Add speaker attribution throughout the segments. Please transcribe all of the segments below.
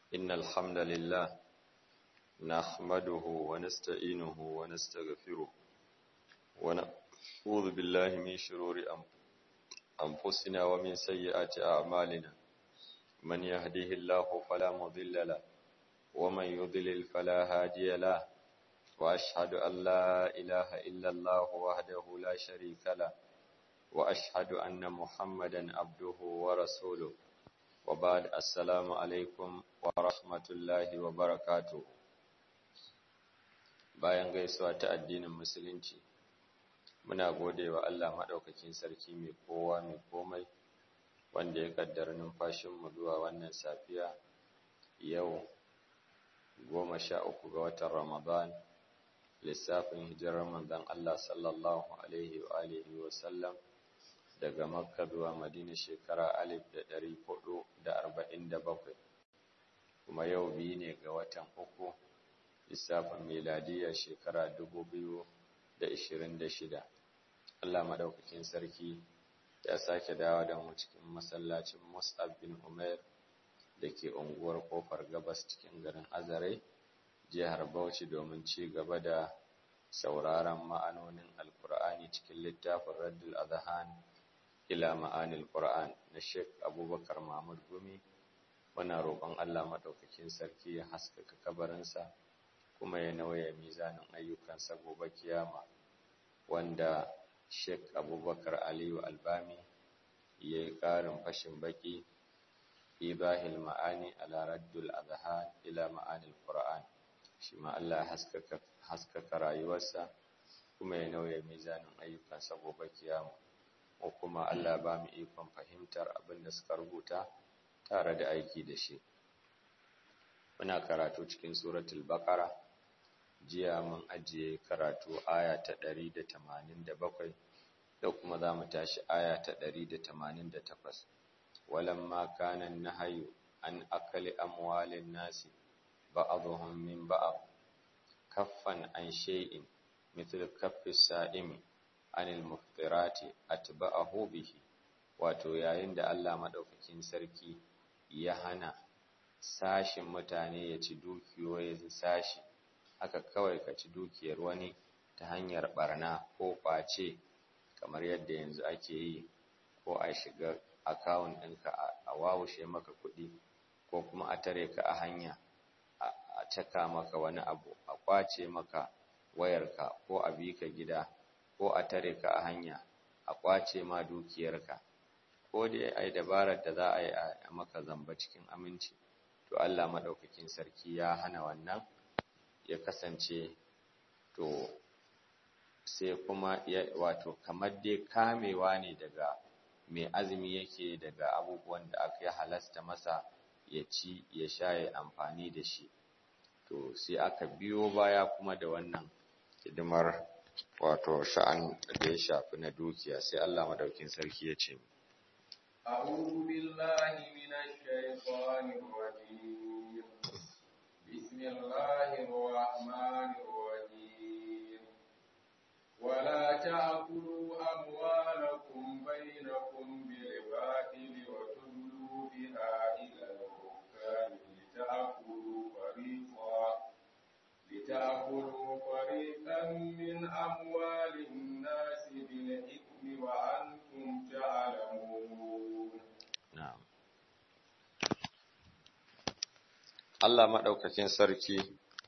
Speaker 1: إن الحمد لله نحمده ونستعينه ونستغفره ونعوذ بالله من شرور أنفسنا ومن سيئات أعمالنا من يهده الله فلا مضل له ومن يضلل فلا هادي له وأشهد أن لا إله إلا الله وحده لا شريك له وأشهد أن محمدا عبده ورسوله وبعد السلام عليكم ورحمة الله وبركاته bayan gaisuwa ta addinin musulunci muna gode wa Allah maɗaukakin sarki mai kowa mai komai wanda ya kaddara numfashinmu zuwa wannan safiya yau goma sha uku ga watan ramadan lissafin hijirar manzon Allah sallallahu alaihi wa alihi wa sallam daga makka zuwa madina shekara alif da ɗari hudu da arba'in da bakwai kuma yau biyu ne ga watan uku lissafin miladiyya shekara dubu biyu da ishirin da shida Allah madaukakin sarki ya sake dawo da mu cikin masallacin Mus'ab bin Umair da ke unguwar kofar gabas cikin garin Azare jihar Bauchi domin ci gaba da sauraron ma'anonin Alkur'ani cikin littafin Raddul Adhan ila ma'anil Qur'an na Sheikh Abubakar Mahmud Gumi muna roƙon Allah madaukakin sarki ya haskaka kabarinsa kuma ya nauya mizanin ayyukansa gobe kiyama wanda Sheikh Abubakar Aliyu Albami ya yi ƙarin fashin baki ibahil ma'ani ala raddul adhan ila ma'anil Qur'an shi ma Allah haskaka haskaka rayuwarsa kuma ya nauya mizanin ayyukansa gobe kiyama ko kuma Allah ba mu ikon fahimtar abin da suka rubuta tare da aiki da shi muna karatu cikin suratul baqara jiya mun ajiye karatu aya ta 187 da kuma za mu tashi aya ta 188 walamma kana nahyu an akali amwalin nasi ba'dhum min ba'd kaffan an shay'in mithl kaffi sa'imi anil muftirati atba'ahu bihi wato yayin da Allah madaukakin sarki ya hana sashin mutane ya ci dukiyoyin sashi haka kawai ka ci dukiyar wani ta hanyar barna ko kwace kamar yadda yanzu ake yi ko a shiga akawun ɗinka a wawushe maka kuɗi ko kuma a tare ka a hanya a caka maka wani abu a kwace maka wayarka ko a bi ka gida ko a tare ka a hanya a kwace ma dukiyarka ko dai ai dabarar da za a yi a maka zamba cikin aminci to Allah madaukakin sarki ya hana wannan ya kasance to sai kuma ya wato kamar dai kamewa ne daga mai azumi yake daga abubuwan da aka ya halasta masa ya ci ya sha ya amfani da shi to sai aka biyo baya kuma da wannan hidimar wato sha'an da ya shafi na dukiya sai Allah madaukin sarki ya ce
Speaker 2: أعوذ بالله من الشيطان الرجيم بسم الله الرحمن الرحيم ولا تأكلوا أموالكم بينكم بالباطل وتدلوا بها إلى الحكام لتأكلوا فريقا لتأكلوا فريقا من أموال الناس بالإثم وأنتم تعلمون
Speaker 1: na'am Allah madaukakin sarki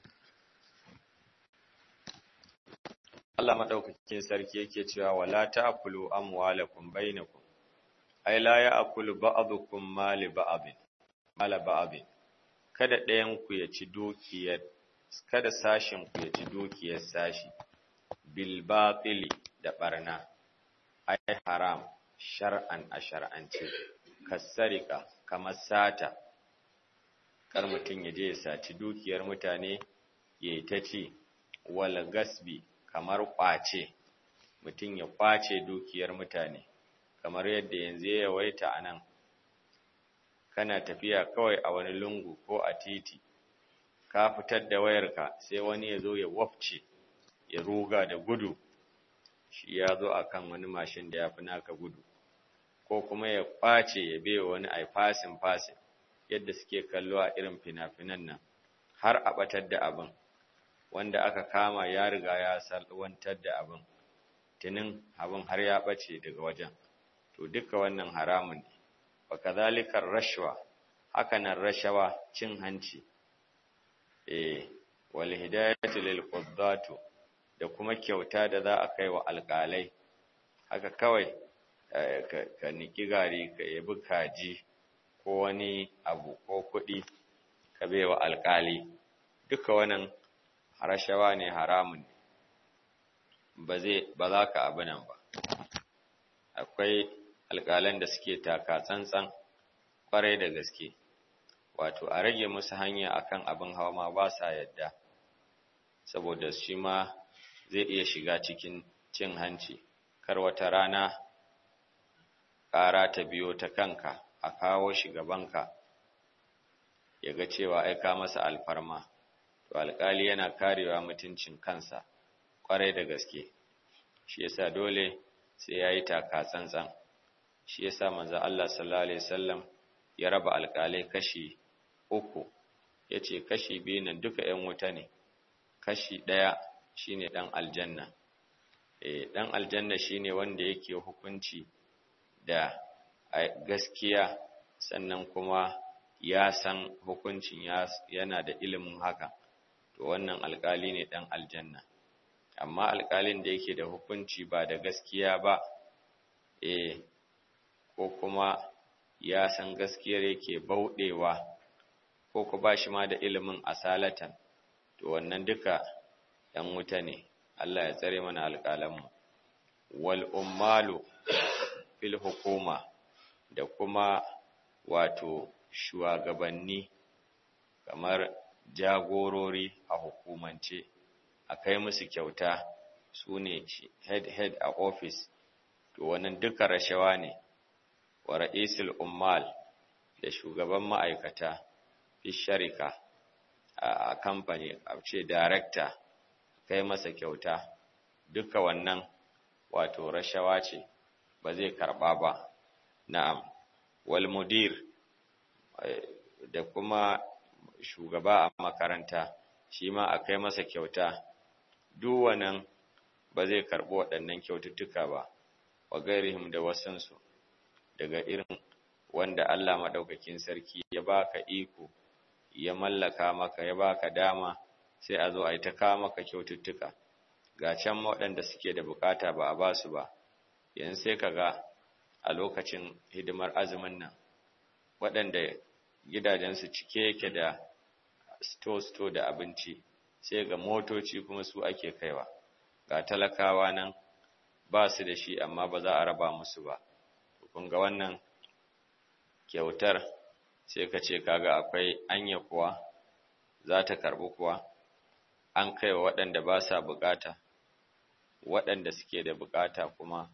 Speaker 1: Allah madaukakin sarki yake cewa wala ta'kulu amwalakum bainakum ay la ya'kulu ba'dukum mali ba'din mala ba'din kada ɗayan ku ya ci dukiyar kada sashin ku ya ci dukiyar sashi bil batili da barna ay haram shar'an a shar'ance kasarika kamar sata kar mutum ya je ya saci dukiyar mutane ya yi ta ce wal gasbi kamar ƙwace mutum ya ƙwace dukiyar mutane kamar yadda yanzu ya yawaita a nan kana tafiya kawai a wani lungu ko a titi ka fitar da wayarka sai wani ya zo ya wafce ya ruga da gudu shi ya zo a kan wani mashin da ya fi naka gudu ko kuma ya ƙwace ya bewa wani ai fasin fasin yadda suke kallo a irin fina-finan nan har a batar da abin wanda aka kama ya riga ya salwantar da abin tunin abin har ya bace daga wajen to duka wannan haramun ne wa kadhalikar rashwa hakanan rashawa cin hanci eh wal hidayatu lil quddatu da kuma kyauta da za a kai wa alƙalai haka kawai ka niki gari ka yabi kaji ko wani abu ko kuɗi ka baiwa alƙali duka wannan rashawa ne haramun ba zai ba za ka abu nan ba akwai alƙalan da suke taka tsantsan ƙwarai da gaske wato a rage musu hanya akan abin hawa ma ba sa yadda saboda shi ma zai iya shiga cikin cin hanci kar wata rana ƙara ta biyo ta kanka a kawo shi gabanka ya ga cewa aika masa alfarma to alƙali yana karewa mutuncin kansa ƙwarai da gaske shi yasa dole sai ya yi taka tsantsan shi yasa manzo Allah sallallahu alaihi wasallam ya raba alƙalai kashi uku yace kashi biyu nan duka ƴan wuta ne kashi ɗaya shine ɗan aljanna eh ɗan aljanna shine wanda yake hukunci da gaskiya sannan kuma ya san hukuncin yana da ilimin haka to wannan alƙali ne ɗan aljanna amma alƙalin da yake da hukunci ba da gaskiya ba eh ko kuma ya san gaskiyar yake bauɗewa ko ku ba shi ma da ilimin asalatan to wannan duka ‘yan wuta ne Allah ya tsare mana alƙalanmu wal ummalu fil hukuma da kuma wato shugabanni kamar jagorori a hukumance a kai musu kyauta su ne head head a office to wannan duka rashawa ne wa ra'isul ummal da shugaban ma'aikata fi sharika a kamfani a ce director kai masa kyauta duka wannan wato rashawa ce ba zai karba ba na'am wal mudir da kuma shugaba a makaranta shi ma a kai masa kyauta duk wannan ba zai karbi waɗannan kyaututtuka ba wa gairihim da wasansu daga irin wanda Allah madaukakin sarki ya baka iko ya mallaka maka ya baka dama sai a zo a yi ta kawo maka kyaututtuka ga can waɗanda suke da bukata ba a ba su ba yanzu sai ka ga a lokacin hidimar azumin nan waɗanda gidajensu cike yake da sto-sto da abinci sai ga motoci kuma su ake kaiwa ga talakawa nan ba su da shi amma ba za a raba musu ba kun ga wannan kyautar sai ka ce kaga akwai anya kuwa za ta karɓi kuwa an kai wa waɗanda ba sa bukata waɗanda suke da bukata kuma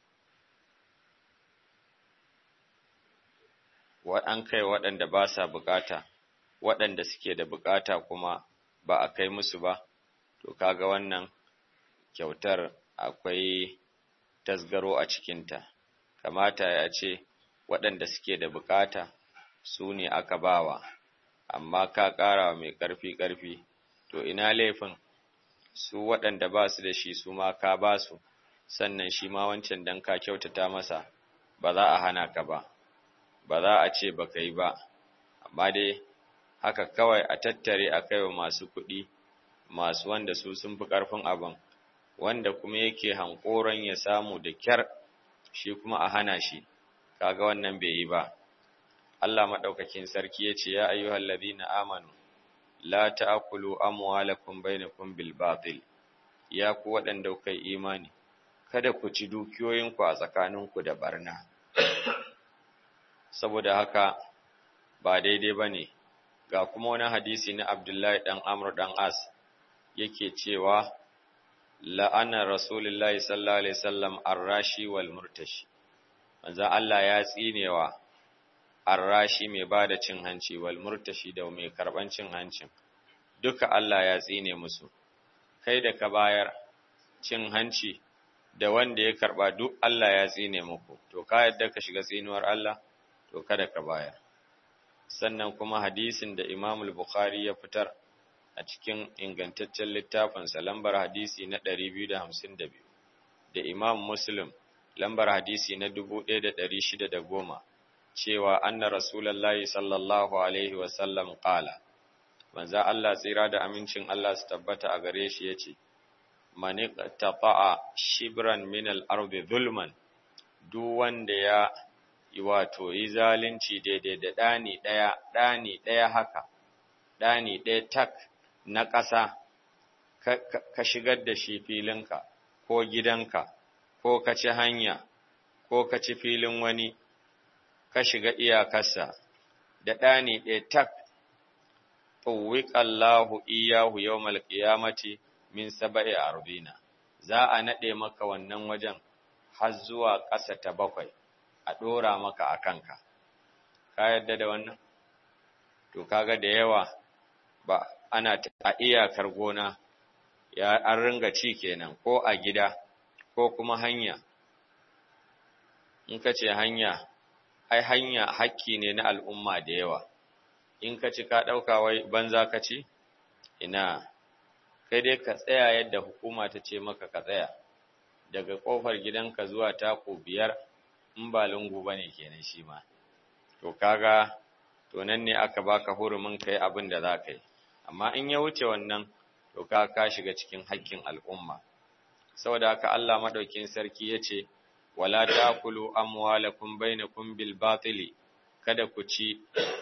Speaker 1: an kai waɗanda ba sa bukata waɗanda suke da bukata kuma ba a kai musu ba to kaga wannan kyautar akwai tasgaro a cikinta kamata ya ce waɗanda suke da bukata su ne aka bawa amma ka ƙara mai ƙarfi ƙarfi to ina laifin su waɗanda ba su da shi su ma ka ba su sannan shi ma wancan dan ka kyautata masa ba za a hana ka ba ba za a ce ba ka yi ba amma dai haka kawai a tattare a kai wa masu kuɗi masu wanda su sun fi ƙarfin abin wanda kuma yake hankoron ya samu da kyar shi kuma a hana shi kaga wannan bai yi ba Allah madaukakin sarki yace ya ayyuhal ladina amanu la ta'kulu amwalakum bainakum bil batil ya ku waɗanda kuka yi imani kada ku ci dukiyoyinku a tsakaninku da barna saboda haka ba daidai bane ga kuma wani hadisi na Abdullahi dan Amr dan As yake cewa la'ana rasulullahi sallallahu alaihi wasallam arrashi wal murtashi manzo Allah ya tsinewa arrashi mai bada cin hanci wal murtashi da mai karban cin hancin duka Allah ya tsine musu kai da ka bayar cin hanci da wanda ya karba duk Allah ya tsine muku to ka yadda ka shiga tsinuwar Allah to kada ka bayar sannan kuma hadisin da Imam Bukhari ya fitar a cikin ingantaccen littafinsa lambar hadisi na 252 da Imam Muslim lambar hadisi na 1610 cewa anna Rasulullahi sallallahu alaihi wasallam qala manzo Allah tsira da amincin Allah su tabbata a gare shi yace man iqtata'a shibran min al-ardi zulman duk wanda ya yi wato yi zalunci daidai da ɗani ɗaya, ɗani ɗaya haka, ɗani ɗaya tak na ƙasa, ka shigar da shi filinka, ko gidanka, ko ka ci hanya, ko ka ci filin wani, ka shiga iyakarsa, da ɗani ɗaya tak, Allahu iyahu yau malƙiyamati min saba'i arbina, za a naɗe maka wannan wajen har zuwa ƙasa ta bakwai. a ɗora maka a kanka, ka yadda da wannan? To, kaga da yawa ba ana a iyakar gona, ya an ringa ci kenan, ko a gida, ko kuma hanya. In ka ce hanya, ai hanya hakki ne na al'umma da yawa, in ka ci ka ɗauka wai banza ka ci? Ina, kai dai ka tsaya yadda hukuma ta ce maka ka tsaya, daga ƙofar gidanka zuwa tako biyar. in ba lungu bane kenan shi ma to kaga to nan ne aka baka hurumin kai abin da za ka yi amma in ya wuce wannan to ka ka shiga cikin haƙƙin al'umma saboda haka Allah madaukin sarki yace wala taakulu amwalakum bainakum bil batili kada ku ci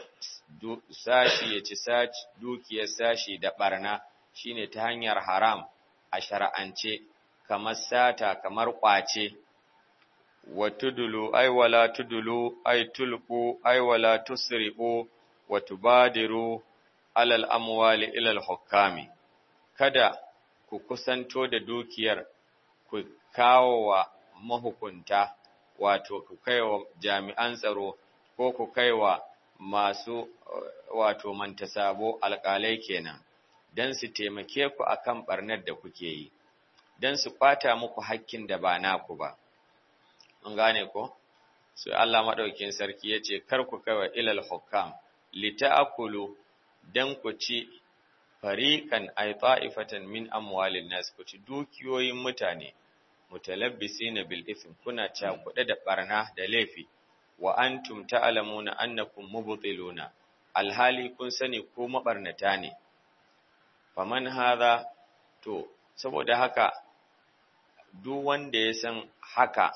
Speaker 1: sashi ya ci sashi dukiyar sashi da barna shine ta hanyar haram a shar'ance kamar sata kamar kwace wa tudulu ay wala tudulu ay tulqu ay wala tusri'u wa tubadiru alal amwali ila al hukami kada ku kusanto da dukiyar ku kawo wa mahukunta wato ku kaiwa jami'an tsaro ko ku kaiwa masu wato mantasabo alƙalai kenan dan su taimake ku akan barnar da kuke yi dan su kwata muku hakkin da ba naku ba an gane ko sai Allah madaukakin sarki yace kar ku kaiwa ilal hukam lita'akulu dan ku ci fariqan ay ta'ifatan min amwalin nas ku ci dukiyoyin mutane mutalabbisina bil ithm kuna cakuɗe da barna da laifi wa antum ta'lamuna annakum mubtiluna alhali kun sani ko mabarnata ne faman hadha to saboda haka duk wanda ya san haka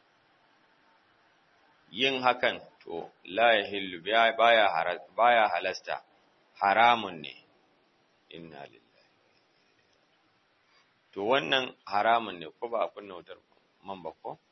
Speaker 1: yin hakan to la yahillu baya baya halasta haramun ne inna lillahi to wannan haramun ne ko ba a kunna wutar man ba ko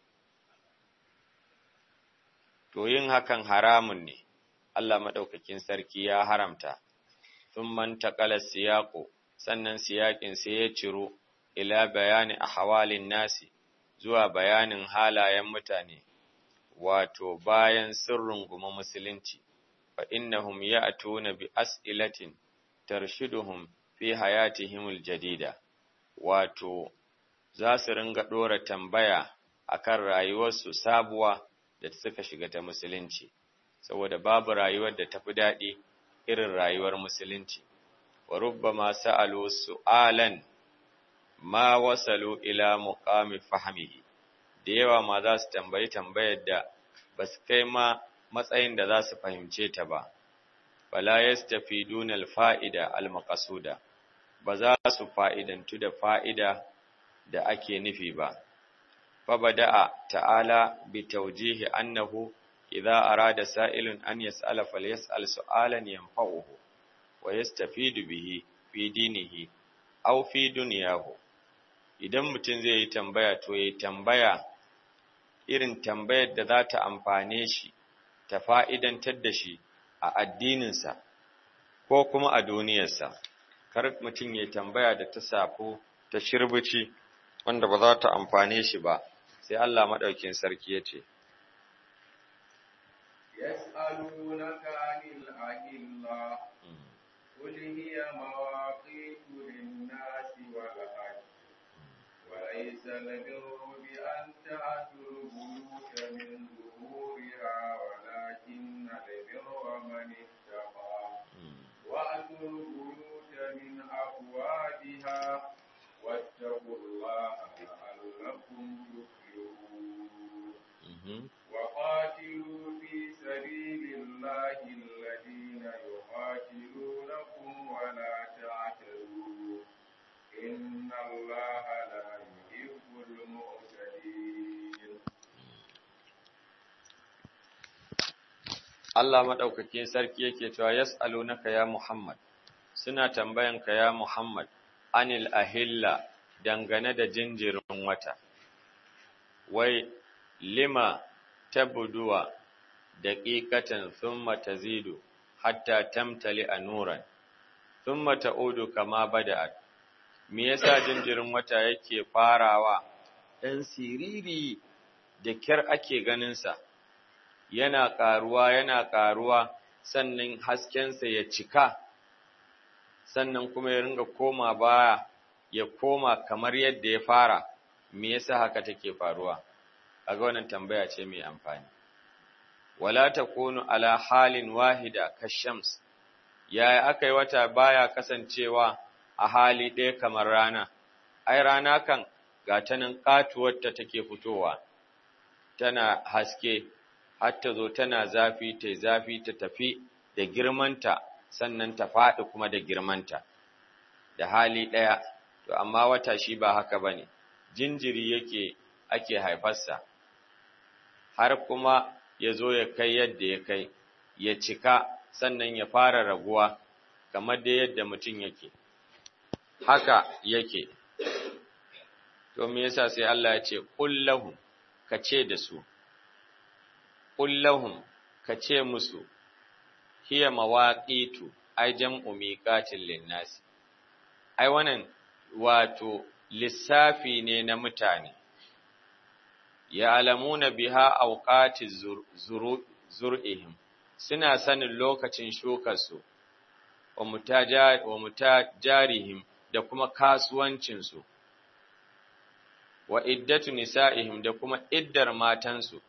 Speaker 1: to yin hakan haramun ne Allah madaukakin sarki ya haramta thumman taqala siyaqu sannan siyaƙin sai ya ciro ila bayani ahwalin nasi zuwa bayanin halayen mutane wato bayan sirrin guma musulunci fa innahum ya'tuna bi as'ilatin tarshiduhum fi hayatihimul jadida wato za su ringa dora tambaya akan rayuwarsu sabuwa da suka shiga ta musulunci saboda babu rayuwar da tafi daɗi irin rayuwar musulunci wa rubbama sa'alu su'alan ma wasalu ila muqami fahmihi da yawa ma za su tambayi tambayar da ba su kai ma matsayin da za su fahimce ta ba fala yastafiduna alfa'ida almaqsuda ba za su fa'idantu da fa'ida da ake nufi ba fa bada'a ta'ala bi tawjihi annahu idza arada sa'ilun an yas'ala falyas'al su'alan yanfa'uhu wa yastafidu bihi fi dinihi aw fi dunyahu idan mutum zai yi tambaya to yayi tambaya irin tambayar da za ta amfane shi ta fa'idantar da shi a addininsa ko kuma a duniyarsa kar mutum ya tambaya da ta safo ta shirbici wanda ba za ta amfane shi ba sai Allah maɗaukin sarki ya ce
Speaker 2: يسألونك عن الأهلة قل هي مواقيت للناس والحج وليس البر بأن تأتوا البيوت من ظهورها ولكن البر من اتقى مرتقى وأتوا البيوت من أبوابها واتقوا الله لعلكم تفلحون وقاتلوا في سبيل الله الذين يقاتلونكم ولا تعتدوا إن الله لا يحب المعتدين
Speaker 1: Allah maɗaukakin sarki yake cewa yas'alunaka ya Muhammad suna tambayanka ya Muhammad anil ahilla dangane da jinjirin wata wai lima tabduwa daqiqatan thumma tazidu hatta tamtali anuran thumma ta'udu kama bada'at me yasa jinjirin wata yake farawa dan siriri da kyar ake ganin sa yana ƙaruwa yana ƙaruwa sannan haskensa ya cika sannan kuma ya ringa koma baya ya koma kamar yadda ya fara me yasa haka take faruwa kaga wannan tambaya ce mai amfani wala takunu ala halin wahida kashams yaya akai wata baya kasancewa a hali ɗaya kamar rana ai rana kan ga ta nan katuwar ta take fitowa tana haske har ta zo tana zafi ta zafi ta tafi da girmanta sannan ta faɗi kuma da girmanta da hali ɗaya to amma wata shi ba haka ba ne jinjiri yake ake haifarsa har kuma ya zo ya kai yadda ya kai ya cika sannan ya fara raguwa kamar da yadda mutum yake haka yake to me yasa sai Allah ya ce qul ka ce da su kullahum ka ce musu hiya mawaqitu ai jam'u miqatin linnasi ai wannan wato lissafi ne na mutane ya'lamuna biha awqati zur'ihim suna sanin lokacin shukarsu wa mutajarihim da kuma kasuwancinsu wa iddatu nisa'ihim da kuma iddar matansu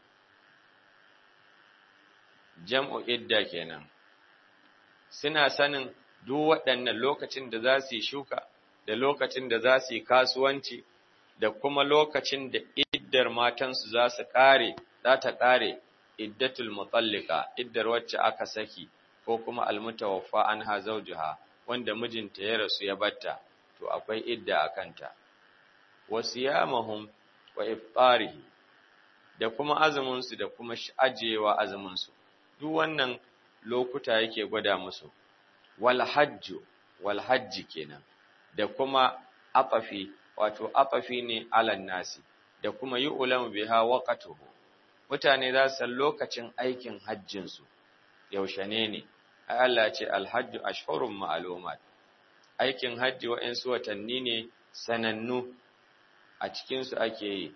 Speaker 1: jam'u idda kenan suna sanin duk waɗannan lokacin da za su yi shuka da lokacin da za su yi kasuwanci da kuma lokacin da iddar matansu za su ƙare za ta ƙare iddatul mutallika iddar wacce aka saki ko kuma almutawaffa anha zawjuha wanda mijinta ya rasu ya batta to akwai idda a kanta wasiyamahum wa iftarihi da kuma azumin su da kuma ajewa azumin su duk wannan lokuta yake gwada musu wal hajju wal hajji kenan da kuma afafi wato afafi ne alan nasi da kuma yi ulamu biha waqatuhu mutane za su san lokacin aikin hajjin su yaushe ne ne ai Allah ce alhajju ashhurun ma'lumat aikin hajji wa'ansu watanni ne sanannu a cikin su ake yi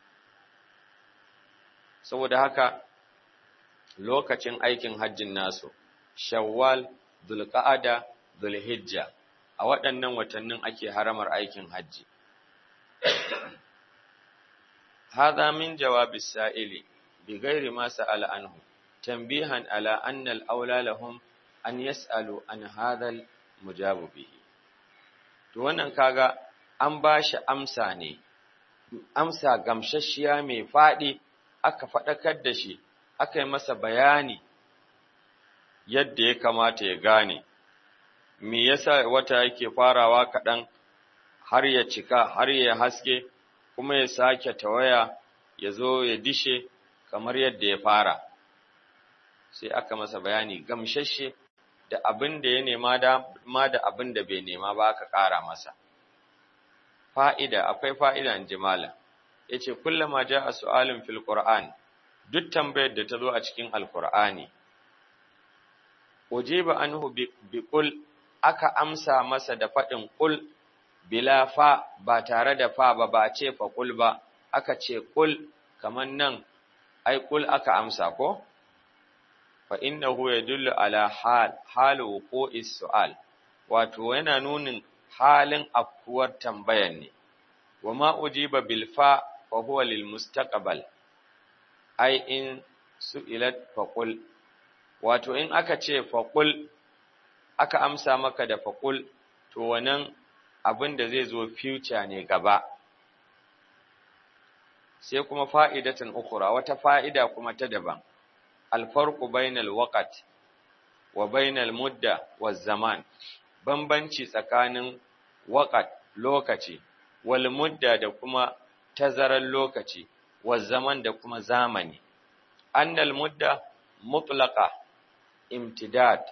Speaker 1: saboda haka lokacin aikin hajjin nasu shawwal dhulqa'ada dhulhijja a waɗannan watannin ake haramar aikin hajji hadha min jawabis sa'ili bi ghairi ma sa'ala anhu tanbihan ala anna al-aula lahum an yas'alu an hadha al-mujabu bihi to wannan kaga an bashi amsa ne amsa gamsasshiya mai fadi aka fadakar da shi aka yi masa bayani yadda ya kamata ya gane me yasa wata yake farawa kaɗan har ya cika har ya haske kuma ya sake tawaya ya zo ya dishe kamar yadda ya fara sai aka masa bayani gamshashe da abin da ya nema da ma da abin da bai nema ba aka ƙara masa fa'ida akwai fa'ida in jimala yace kullama ja'a su'alun fil qur'an duk tambayar da ta zo a cikin alqur'ani ujiba anhu bi qul aka amsa masa da faɗin qul bila fa ba tare da fa ba ba ce fa qul ba aka ce qul kaman nan ai qul aka amsa ko fa innahu yadullu ala hal halu wuqu'is su'al wato yana nunin halin afkuwar tambayan ne wa ma ujiba bil fa fa huwa lil mustaqbal ai in su'ilat fa qul wato in aka ce faqul aka amsa maka da faqul to wannan abin da zai zo future ne gaba sai kuma fa'idatan ukura wata fa'ida kuma ta daban alfarqu bainal waqt wa bainal mudda wa zaman bambanci tsakanin waqt lokaci wal mudda da kuma tazarar lokaci wa zaman da kuma zamani annal mudda mutlaqa imtidad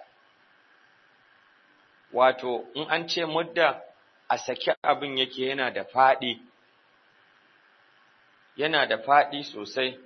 Speaker 1: wato in an ce mudda a saki abin yake yana da faɗi yana da faɗi sosai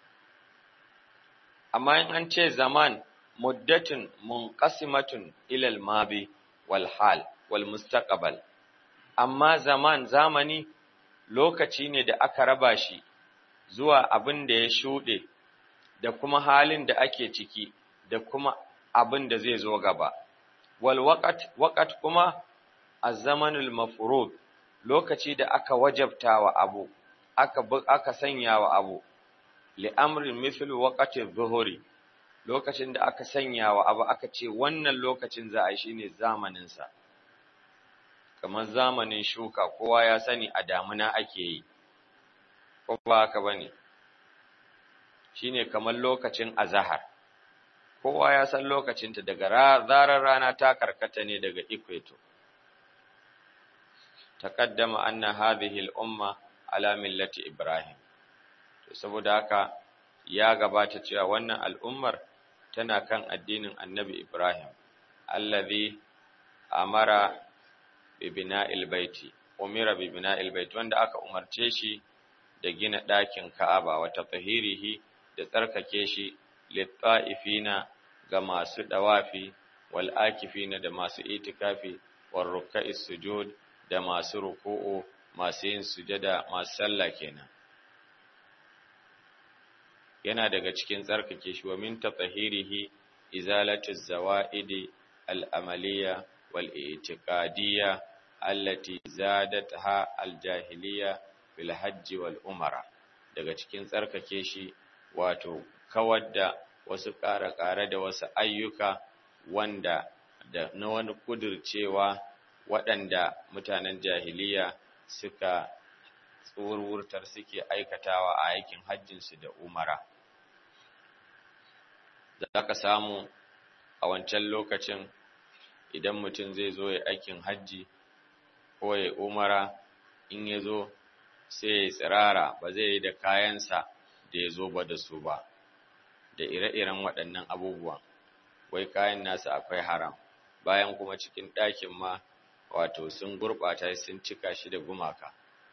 Speaker 1: amma in an ce zaman muddatun munqasimatun ila al-madi wal hal wal mustaqbal amma zaman zamani lokaci ne da aka raba shi zuwa abin da ya shuɗe da kuma halin da ake ciki da kuma abin da zai zo gaba wal waqt waqt kuma az-zamanul mafrud lokaci da aka wajabta wa abu aka aka sanya wa abu li amrin mithl waqti adh-dhuhri lokacin da aka sanya wa abu aka ce wannan lokacin za a yi shine zamanin sa kamar zamanin shuka kowa ya sani a damuna ake yi ko ba haka bane shine kamar lokacin azahar kowa ya san lokacinta daga zarar rana ta karkata ne daga equator taqaddama anna hadhihi al-umma ala millati ibrahim to saboda haka ya gabata cewa wannan al'ummar tana kan addinin annabi ibrahim allazi amara bi bina'il baiti umira bi bina'il baiti wanda aka umarce shi da gina ɗakin ka'aba wa tatahirihi da tsarkake shi litta'ifina ga masu dawafi wal akifina da masu itikafi wal ruk'a'is sujud da masu ruku'u masu yin sujada masu sallah kenan yana daga cikin tsarkake shi wa min tatahirihi izalatu zawaidi al amaliya wal i'tiqadiyya allati zadatha al jahiliya bil hajji wal umara daga cikin tsarkake shi wato kawar da wasu ƙare-ƙare da wasu ayyuka wanda da na wani kudircewa waɗanda mutanen jahiliya suka tsurwurtar suke aikatawa a aikin hajjinsu da umara. Za ka samu a wancan lokacin idan mutum zai zo ya aikin hajji ko ya umara in ya zo sai ya tsirara ba zai yi da kayansa da ya zo ba da su ba. da ire-iren waɗannan abubuwan, wai kayan nasa akwai haram, bayan kuma cikin ɗakin ma wato sun gurɓata sun cika shi da gumaka.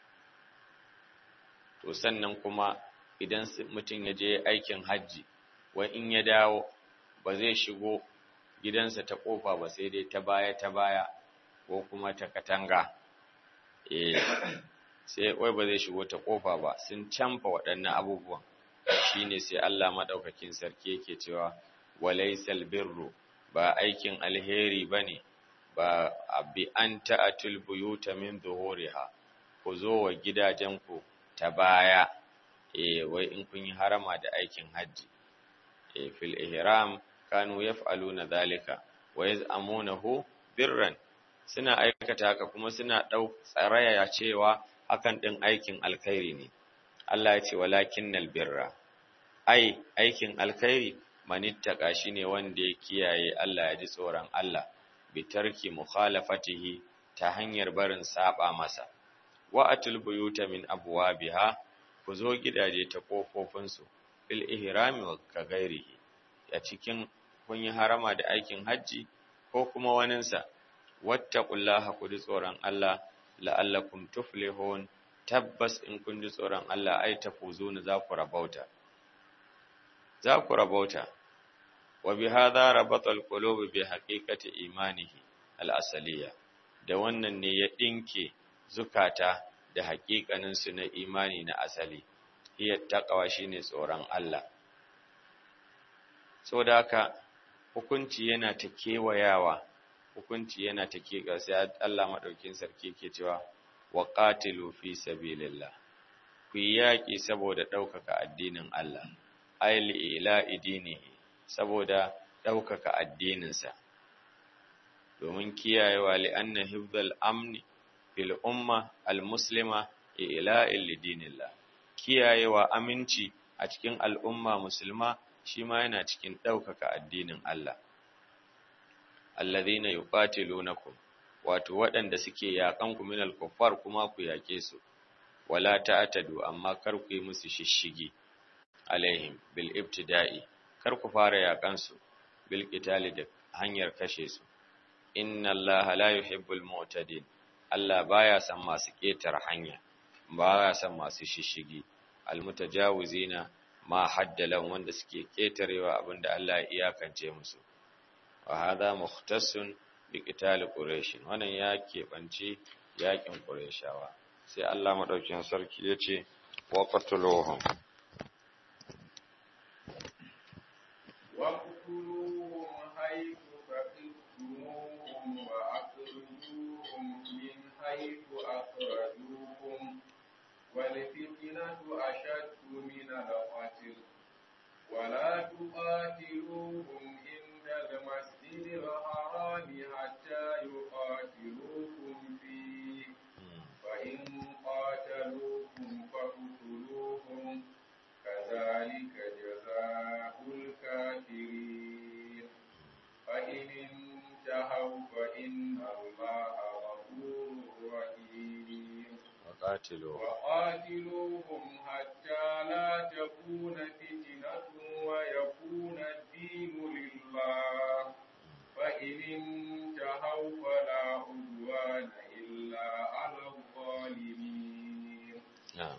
Speaker 1: To sannan kuma idan mutum ya je aikin hajji, wai in ya dawo ba zai shigo gidansa ta ƙofa ba sai dai ta baya ta baya ko kuma ta katanga. Eh, sai wai ba zai shigo ta ƙofa ba, sun canfa waɗannan abubuwan. shine sai Allah madaukakin sarki yake cewa walaysal birru ba aikin alheri bane ba bi an ta'atul buyuta min zuhuriha ku zo wa gidajenku ta baya eh wai in kun yi harama da aikin haji eh fil ihram kanu yaf'aluna dhalika wa yaz'amunahu birran suna aikata haka kuma suna dau tsaraya cewa hakan din aikin alkhairi ne Allah ya ce walakinnal birra ai aikin alkhairi manittaka shine wanda ya kiyaye Allah ya ji tsoron Allah bi tarki mukhalafatihi ta hanyar barin saba masa wa atul buyuta min abwabiha ku zo gidaje ta kofofin su bil ihrami wa kagairihi a cikin kun yi harama da aikin hajji ko kuma waninsa wattaqullaha ku ji tsoron Allah la'allakum tuflihun tabbas in kun ji tsoron Allah ai tafuzuna za ku rabauta za ku rabauta wa bi hadha rabata alqulub bi haqiqati imanihi al-asaliya da wannan ne ya dinke zukata da haƙiƙanin su na imani na asali hiya taqwa shine tsoron Allah saboda haka hukunci yana ta kewayawa hukunci yana ta keka sai Allah madaukin sarki ke cewa wa qatilu fi sabilillah ku yi yaƙi saboda ɗaukaka addinin Allah ayli ila idinihi saboda ɗaukaka addininsa domin kiyayewa li'anna hifdhal amni fil umma al-muslima ila'il lidinillah kiyayewa aminci a cikin al'umma musulma shi ma yana cikin ɗaukaka addinin Allah alladhina yuqatilunakum wato waɗanda suke yaƙan ku minal kuffar kuma ku yaƙe su wala ta'tadu amma kar ku yi musu shishigi alaihim bil ibtida'i kar ku fara yaƙan su bil qitali da hanyar kashe su inna allaha la yuhibbul mu'tadin Allah baya son masu ƙetar hanya baya son masu shishigi almutajawizina ma haddalan wanda suke ƙetarewa abinda Allah ya iyakance musu wa hadha mukhtassun bi qital quraish wannan ya keɓance yakin qurayshawa sai Allah madaukin sarki yace wa qatuluhum
Speaker 2: واقتلوهم حيث ثقفتموهم وأخرجوهم من حيث أخرجوكم والفتنة أشد من القتل ولا تقاتلوهم عند المسجد الحرام حتى يقاتلوكم فيه فإن قاتلوكم فاقتلوهم كذلك جزاء الكافرين فإن انتهوا فإن الله غفور رحيم
Speaker 1: وقاتلوهم
Speaker 2: وقاتلوهم حتى لا تكون فتنة ويكون الدين لله فإن انتهوا فلا عدوان إلا على الظالمين
Speaker 1: na'am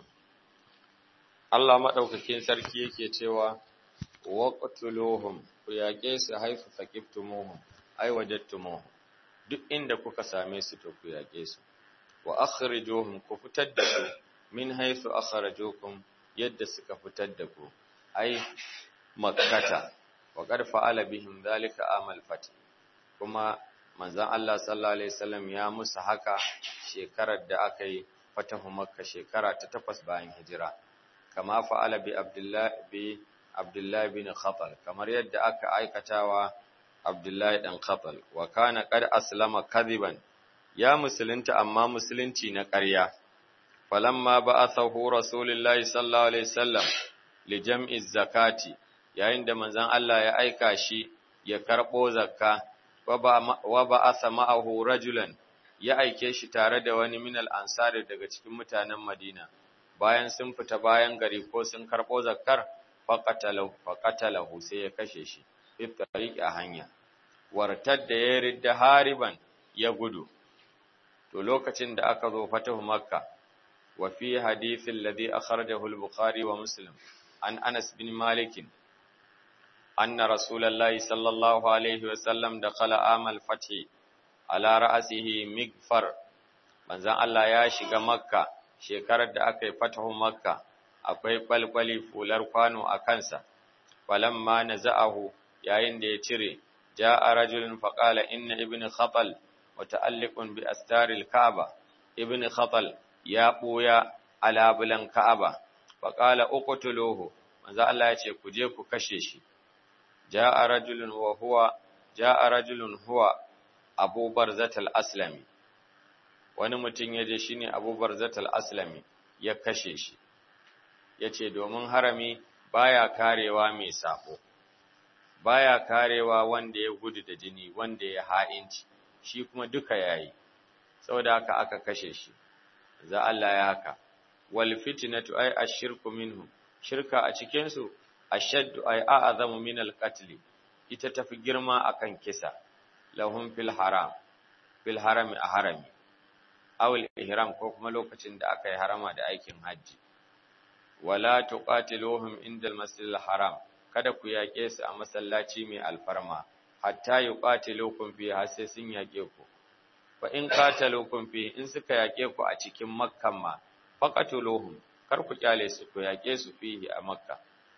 Speaker 1: Allah madaukakin sarki yake cewa waqtuluhum ku yaƙe su haifu faqiftumuhum ai wajadtumuhum duk inda kuka same su to ku yaƙe su wa akhrijuhum ku fitar da su min haythu akhrajukum yadda suka fitar da ku ai makkata wa qad fa'ala bihim dhalika amal fath kuma manzon Allah sallallahu alaihi wasallam ya musu haka shekarar da aka yi fatahu makka shekara ta takwas bayan hijira kama fa'ala bi abdullah bi abdullah bin khatal kamar yadda aka aikatawa abdullah dan khatal wa kana qad aslama kadiban ya musulunta amma musulunci na ƙarya falamma ba'athahu rasulullahi sallallahu alaihi wasallam li jam'i zakati yayin da manzon Allah ya aika shi ya karbo zakka wa ba'atha ma'ahu rajulan ya aike shi tare da wani minal ansari daga cikin mutanen Madina bayan sun fita bayan gari ko sun karbo zakkar faqatalahu faqatalahu sai ya kashe shi fi tariqi a hanya wartad da ya ridda hariban ya gudu to lokacin da aka zo fatahu makka wa fi hadith alladhi akhrajahu al-bukhari wa muslim an anas bin malik anna rasulullahi sallallahu alaihi wa sallam dakhala amal fathi ala ra'asihi migfar manzon Allah ya shiga makka shekarar da aka yi fatahu makka akwai balbali fular kwano a kansa falamma naza'ahu yayin da ya cire ja'a rajulun faqala inna ibn khatal muta'alliqun bi astaril ka'aba ibn khatal ya buya ala bulan ka'aba faqala uqtuluhu manzo Allah ya ce ku je ku kashe shi ja'a rajulun wa huwa ja'a rajulun huwa Abu Barzat al-Aslami wani mutum ya je shine Abu Barzat al-Aslami ya kashe shi yace domin harami baya karewa mai sako baya karewa wanda ya gudu da jini wanda ya ha'inci shi kuma duka yayi saboda haka aka kashe shi za Allah ya haka wal fitnatu ay ashirku minhu shirka a cikin su ashaddu ay a'zamu min al qatl ita tafi girma akan kisa lahum fil haram fil harami a harami aw al ihram ko kuma lokacin da aka yi harama da aikin haji wala tuqatiluhum inda al masjid al haram kada ku yaƙe su a masallaci mai alfarma hatta yuqatilukum fi har sai sun yaƙe ku fa in qatalukum fi in suka yaƙe ku a cikin makkan ma faqatuluhum kar ku kyale su ku yaƙe su fihi a makka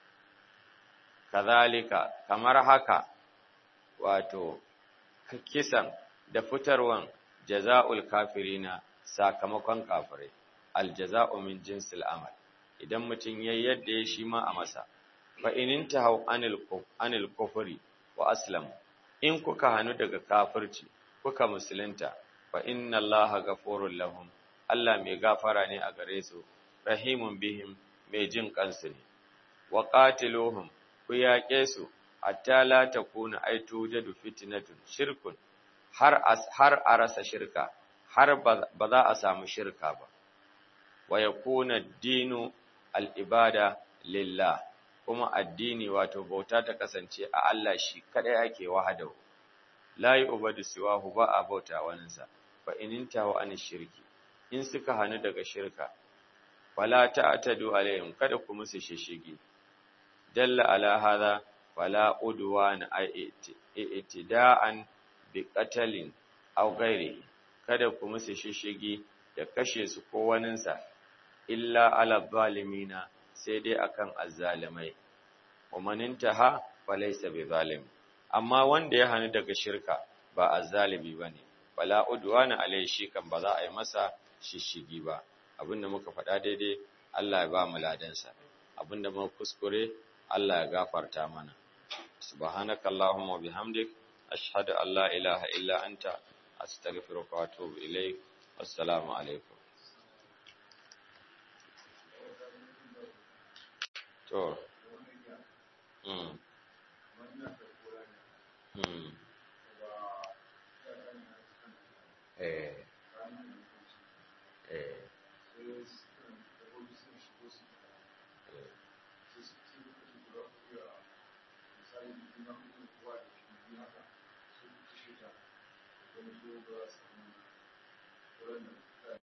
Speaker 1: kazalika kamar haka wato kisan da fitarwan jaza'ul kafirina sakamakon kafirai aljaza'u min jinsil amal idan mutum yayi yadda ya shi ma a masa fa in intahu anil anil kufri wa aslamu in kuka hanu daga kafirci kuka musulunta fa inna allaha ghafurur lahum Allah mai gafara ne a gare su rahimun bihim mai jin kansu ne wa qatiluhum ku yaƙe su hatta la takuna aitu jadu fitnatun shirkun har har a rasa shirka har ba za a samu shirka ba wa yakuna dinu al-ibada lillah kuma addini wato bauta ta kasance a Allah shi kadai ake wahadahu la yu'badu siwahu ba a bauta waninsa fa ininta wa an shirki in suka hanu daga shirka wala ta'tadu alaihim kada ku musu shishigi dalla ala hadha wala udwan i'tida'an bi qatalin aw ghairihi kada ku musu shishigi da kashe su ko waninsa illa ala zalimina sai dai akan azzalimai wa manintaha falaysa bi zalim amma wanda ya hanu daga shirka ba azzalimi bane wala udwana alai shi kan ba za a yi masa shishigi ba abinda muka faɗa daidai Allah ya ba mu ladansa abinda muka kuskure Allah ya gafarta mana subhanakallahumma wa bihamdik ashhadu an la ilaha illa anta astaghfiruka wa atubu ilaik assalamu alaikum to mm mm eh eh
Speaker 2: Thank you.